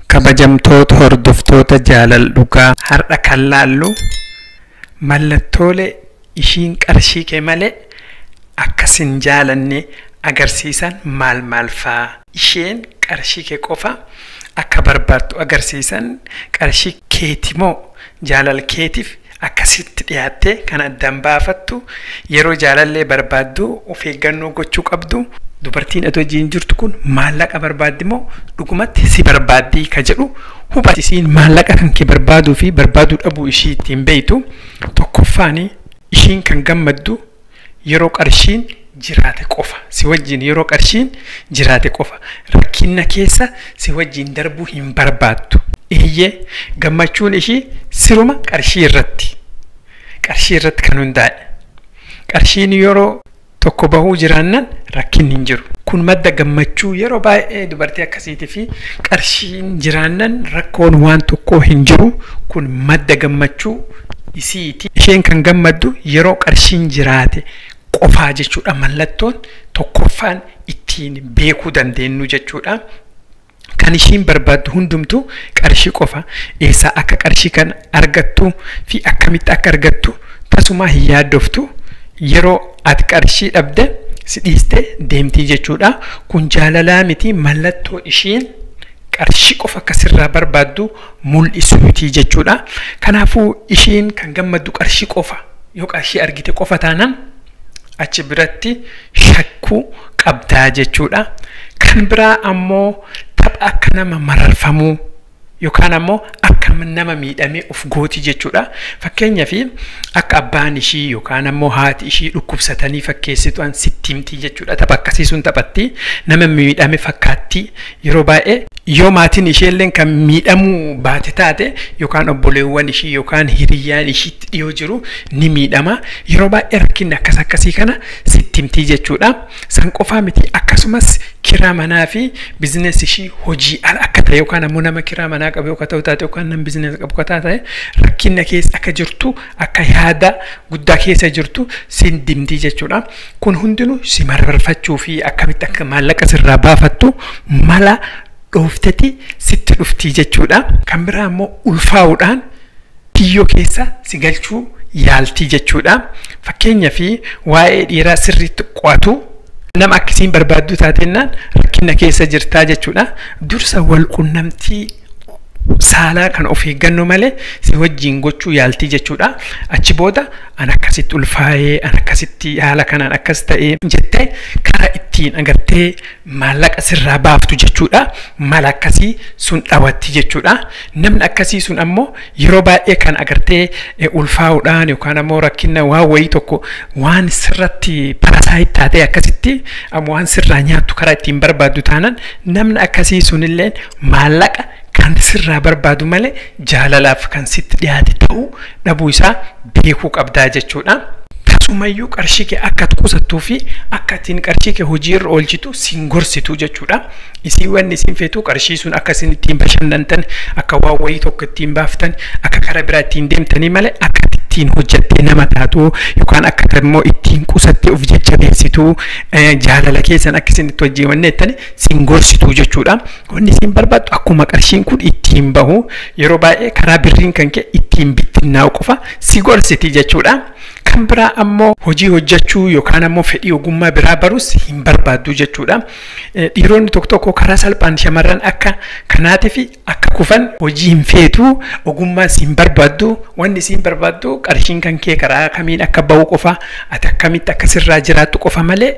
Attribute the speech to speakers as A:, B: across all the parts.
A: kabajamtoota hordoftoota jaalal dhugaa har'a kan laallu mallattoolee ishiin qarshii kee malee akkasin jaalanne agarsiisan maal maal faa isheen qarshii kee qofa akka barbaaddu agarsiisan qarshii keetimoo jaalal keetiif akkasitti dhiyaattee kan addaan baafattu yeroo jaalallee barbaaddu of eeggannoo gochuu qabdu dubartiin atoo wajjin jirtu kun maallaqa barbaaddi moo dhugumatti si barbaaddii ka jedhu hubatisiin maallaqa kan kee barbaaduu fi barbaaduu dhabuu ishii ittiin beeytu tokkoffaani ishiin kan gammaddu yeroo qarshiin jiraate qofa si wajjin yeroo qarshiin jiraate qofa rakkina keessa si wajjin darbuu hin barbaaddu eeyyee gammachuun ishii siruma qarshii irratti qarshii irratti kan hundaa'e qarshiin yeroo tokko bahuu jiraannan rakkinni hin jiru kun madda gammachuu yeroo baay'ee dubartii akkasiitii fi qarshiin jiraannan rakkoon waan tokkoo hin jiru kun madda gammachuu isiiti isheen kan gammaddu yeroo qarshiin jiraate qofaa jechuudha mallattoon tokkoffaan ittiin beekuu dandeenyu jechuudha. Kan ishiin barbaaddu hundumtuu qarshii qofa eessaa akka qarshii kan argattu fi akkamitti akka argattu tasumaa hin yaaddoftu yeroo ati qarshii dhabde si dhiiste deemtii jechuudha. Kun jaalalaa miti mallattoo ishiin qarshii qofa akkasirraa barbaaddu mul'isuuti jechuudha. Kanaafuu ishiin kan gammaddu qarshii qofa yoo qarshii argite qofa taanaan achi biratti shakkuu qabdaa jechuudha. Kan biraa ammoo tapha akka nama mararfamuu yookaan ammoo akka nama miidhamee of gooti jechuudha. Fakkeenyaaf akka abbaan ishii yookaan ammoo haati ishii dhukkubsatanii fakkeessituan sitti himtii jechuudha. Tapha akkasii sun taphatti nama miidhame fakkaatti yeroo baay'ee yoo maatiin isheelleen kan miidhamuu baate taate yookaan obboleewwan ishii yookaan hiriyyaan ishiitti dhiyoo jiru ni miidhama. Yeroo baay'ee rakkinni akkas akkasii kana sitti himtii jechuudha. San qofaa miti akkasumas kiraa manaa fi bizinees ishii hojii ala akka ta'e yookaan ammoo nama kiraa manaa qabu yookaan ta'u taate yookaan nama bizinees qabu akka taate rakkina keessa akka jirtu akka yaada guddaa keessa jirtu sin dimtii jechuudha. Kun hundinuu si mararfachuu fi akkamitti akka maallaqa sirraa baafattu mala dhoofteti sitti dhuftii jechuudha. Kan biraa ammoo ulfaa'uudhaan kiyyoo keessa si galchuu yaaltii jechuudha. Fakkeenyaaf waa'ee dhiiraa sirriitti qo'atu nama akkasiin barbaaddu taatennaan rakkina keessa jirtaa jechuudha. Dursa wal qunnamtii saalaa kan of eeggannoo malee si wajjin gochuu yaaltii jechuudha. Achi booda an akkasitti ulfaa'ee an akkasitti haala kanaan akkas ta'ee jettee karaa ittiin agartee maallaqa sirraa baaftu jechuudha. Mala akkasii sun dhawatti jechuudha. Namni akkasii sun ammoo yeroo baay'ee kan agartee ulfaa'uudhaan yookaan ammoo rakkina waan wayii tokko waan sirratti parasaayitii taatee akkasitti ammoo waan sirraa nyaattu karaa ittiin barbaaddu taanaan namni akkasii sunillee maallaqa kan sirraa barbaadu malee jaalalaaf kan sitti dhiyaate ta'uu dhabuu isaa beekuu qabdaa jechuudha. Tasumayyuu qarshii kee akka qusattuu fi akka ittiin qarshii kee hojiirra oolchitu siin gorsitu jechuudha. Isii wanni isin feetu qarshii sun akka isin ittiin bashannantan akka waan wayii tokko ittiin baaftan akka karaa biraa ittiin deemtanii malee akka ittiin hojjattee nama taatu yookaan akka immoo ittiin qusattee of jajjabeessitu jaalala keessan akka isin itti hojjeewanneettani siin gorsitu jechuudha. Wanni isin barbaaddu akkuma qarshiin kun ittiin bahu yeroo baay'ee karaa birriin kan kee ittiin bittinnaa'u qofa si gorsiti jechuudha. Kan biraa ammoo hojii hojjechuu yookaan ammoo fedhii ogummaa biraa barus hin barbaaddu jechuudha. Dhiironni tokko tokko karaa salphaan shamarran akka kanaatii fi akka kufan hojii hin feetu ogummaa siin barbaaddu wanni siin barbaaddu qarshiin kan kee karaa kamiin akka bahu qofa ati akkamitti akka sirraa jiraattu qofa malee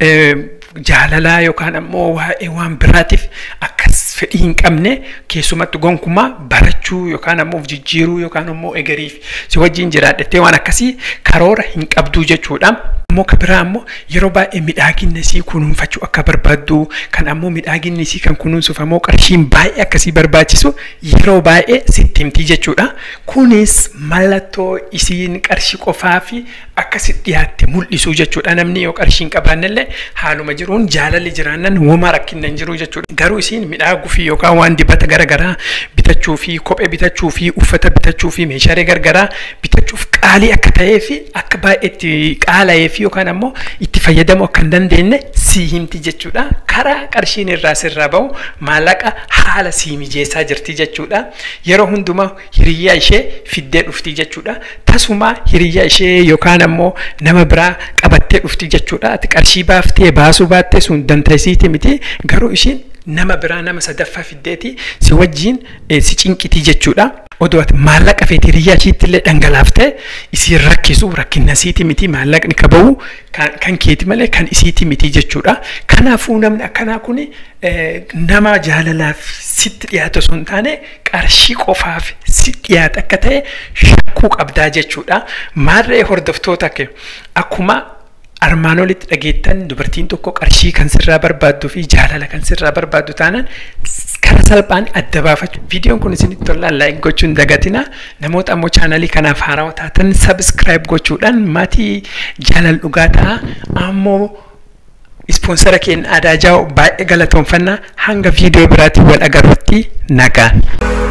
A: jaalalaa yookaan ammoo waa'ee waan biraatiif akkas fedhii hin qabne keessumatti gonkumaa barachuu yookaan ammoo of jijjiiruu yookaan ammoo egeriif si wajjin jiraadhattee waan akkasii karoora hin qabduu jechuudha. Ammoo kan biraa ammoo yeroo baay'ee midhaaginni isii kunuunfachuu akka barbaaddu kan ammoo midhaaginni isii kan kunuunsuuf ammoo qarshiin baay'ee akkasii barbaachisu yeroo baay'ee sitti himtii jechuudha. Kunis mallattoo isiin qarshii qofaa fi akkasitti dhiyaatte mul'isu jechuudha. Namni yoo qarshii hin qabaannellee haaluma jiruun jaalalli jiraannan womaa rakkinna hin jiru jechuudha. Garuu isiin midhaaguu fi yookaan waan dibata garaagaraa bitachuu fi kophee bitachuu fi uffata bitachuu fi meeshaalee garaagaraa bitachuuf qaalii akka ta'ee fi akka baay'eetti qaala'ee fi yookaan ammoo itti fayyadamuu akka hin dandeenye si sii himti jechuudha. Karaa qarshiin irraa sirraa bahu maallaqa haala sii mijeessaa jirti jechuudha. Yeroo hundumaa hiriyyaa ishee fiddee dhufti jechuudha. Tasuma hiriyyaa ishee yookaan ammoo nama biraa qabattee dhufti jechuudha. Ati qarshii baaftee baasuu baattee sun dandeessiti miti garuu ishiin nama biraa nama sadaffaa fiddeeti si wajjin si cinqitii jechuudha. Odoo ati maallaqa feetii hiriyyaa ishiitti illee dhangalaaftee isiin rakkisu rakkina isiiti miti maallaqni ka bahu kan keeti malee kan isiiti miti jechuudha. Kanaafuu namni akkanaa kun nama jaalalaaf sitti dhiyaatu osoo hin taane qarshii qofaaf si dhiyaata akka ta'e shakkuu qabdaa jechuudha. Maarree hordoftoota akkuma armaan olitti dhageettan dubartiin tokko qarshii kan sirraa barbaaddu fi jaalala kan sirraa barbaaddu taanaan karaa salphaan adda baafachuu. Viidiyoon kun isinitti tolaan laayik gochuun dagatina. Namoota ammoo chaanalii kanaaf haarawaa taatan sabiskiraayib gochuudhaan maatii jaalala dhugaa ta'a. Ammoo ispoonsara keenya aadaa jaa'u baay'ee galatoomfannaa hanga viidiyoo biraatiin wal agarrutti nagaan.